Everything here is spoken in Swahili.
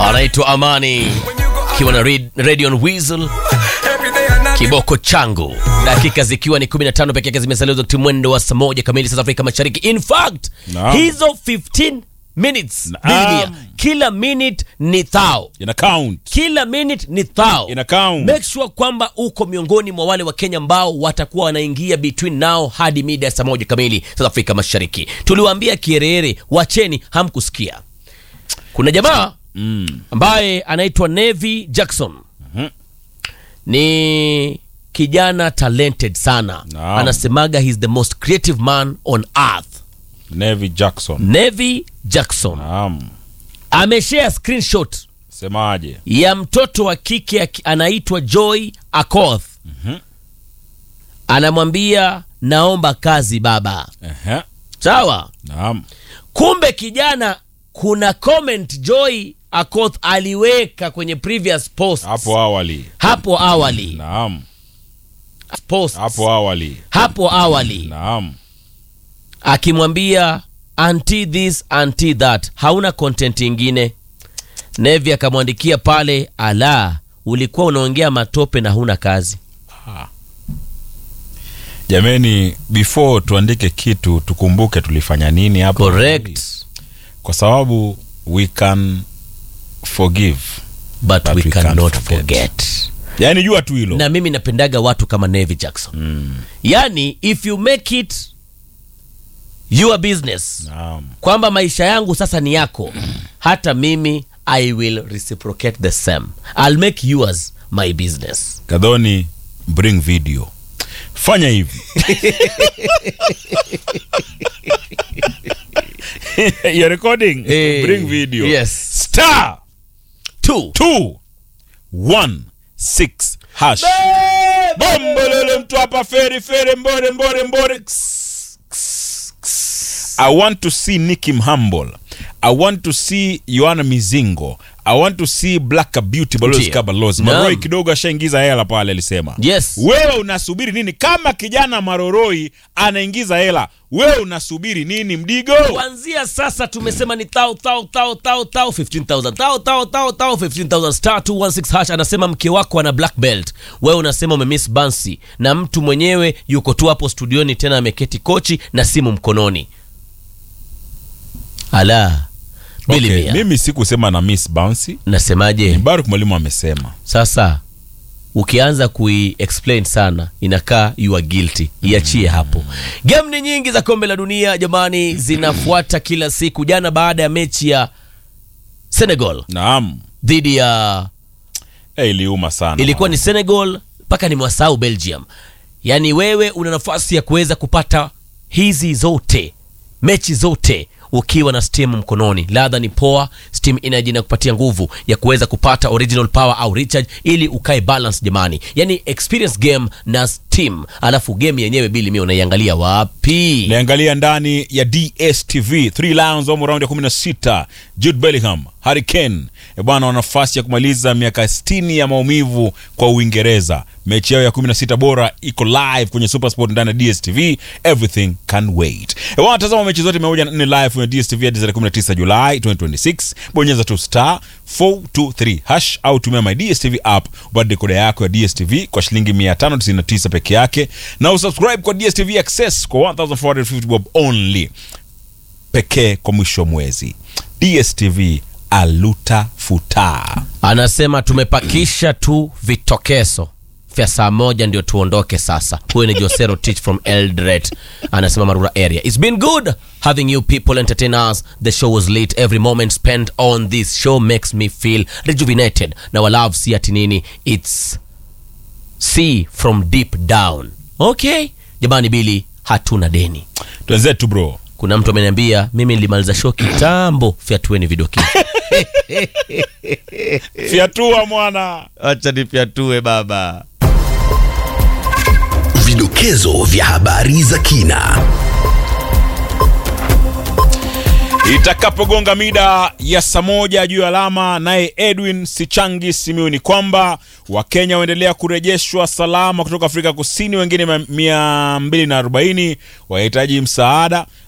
anaitwa Amani akiwa na Red- Radio Weasel kiboko changu, dakika zikiwa ni 15 peke yake zimesalia wakati mwendo wa saa moja kamili sasa Afrika Mashariki. In fact Naam. hizo 15 minutes Naam. Biblia, kila minute ni thao ina count kila minute ni thao ina count make sure kwamba uko miongoni mwa wale wa Kenya ambao watakuwa wanaingia between now hadi mida ya saa moja kamili South Afrika Mashariki. Tuliwaambia kierere, wacheni, hamkusikia. Kuna jamaa ambaye anaitwa Nevi Jackson ni kijana talented sana Naam. anasemaga he's the most creative man on earth. Nevi Jackson Nevi Jackson naam ameshare screenshot semaje ya mtoto wa kike aki- anaitwa Joy Akoth. Anamwambia naomba kazi baba. Ehe. Sawa. naam Kumbe kijana, kuna comment Joy Akoth aliweka kwenye previous post hapo awali hapo awali naam post hapo awali hapo awali naam akimwambia anti this anti that, hauna content ingine. Nevi akamwandikia pale, ala, ulikuwa unaongea matope na huna kazi. jameni before tuandike kitu tukumbuke tulifanya nini hapo Correct. kwa sababu we can forgive but, But we, we cannot can't forget, forget. yaani jua tu hilo na mimi napendaga watu kama Nevi Jackson mm. yani if you make it your business naam kwamba maisha yangu sasa ni yako hata mimi I will reciprocate the same I'll make yours my business kadhoni bring video fanya hivi You're recording Eh, bring video yes. star two 216 hash bombolele mtu hapa feri feri mbore mbore mbore Ks, ks, ks. i want to see Nicky Mhambol i want to see Yohana Mizingo i want to see Black Beauty Balozi Ndiyo. Kabalozi Naam. Maroi kidogo ashaingiza hela pale alisema yes wewe unasubiri nini kama kijana Maroroi anaingiza hela wewe unasubiri nini mdigo kuanzia sasa tumesema ni thou thou thou thou thou 15000 thou thou thou thou 15000 star 216 hash anasema mke wako ana black belt wewe unasema umemiss bansi na mtu mwenyewe yuko tu hapo studioni tena ameketi kochi na simu mkononi ala okay, bilimia mimi sikusema na miss bouncy nasemaje Baruk mwalimu amesema sasa ukianza kui-explain sana inakaa you are guilty iachie hapo game ni nyingi za kombe la dunia jamani zinafuata kila siku jana baada ya mechi ya senegal naam dhidi ya Eh, iliuma sana ilikuwa ni senegal mpaka nimewasahau belgium yaani wewe una nafasi ya kuweza kupata hizi zote mechi zote ukiwa na steam mkononi ladha ni poa steam energy inakupatia nguvu ya kuweza kupata original power au recharge ili ukae balance jamani yani experience game na steam alafu game yenyewe bili mi unaiangalia wapi niangalia ndani ya dstv 3 lions wamo raundi ya 16 jude bellingham harry kane e bwana wana nafasi ya kumaliza miaka 60 ya maumivu kwa uingereza mechi yao ya 16 bora iko live kwenye supersport ndani ya dstv everything can wait e bwana tazama mechi zote 104 live kwenye dstv hadi tarehe 19 julai 2026 bonyeza tu star 423 hash au tumia my dstv app upate dekoda yako ya dstv kwa shilingi 599 peke yake na usubscribe kwa dstv access kwa 1450 bob only pekee kwa mwisho wa mwezi dstv aluta futa anasema tumepakisha tu vitokeso vya saa moja ndio tuondoke sasa huyo ni josero teach from eldret anasema marura area its been good having you people entertain us the show was late every moment spent on this show makes me feel rejuvenated na walove si ati nini its see from deep down okay jamani bili hatuna deni twenzetu bro kuna mtu ameniambia mimi nilimaliza show kitambo fyatueni vidokezo fyatua mwana acha nifyatue baba Vidokezo vya habari za kina. itakapogonga mida ya saa moja juu ya alama naye edwin sichangi simiu ni kwamba wakenya waendelea kurejeshwa salama kutoka afrika kusini wengine mia mbili na arobaini wahitaji msaada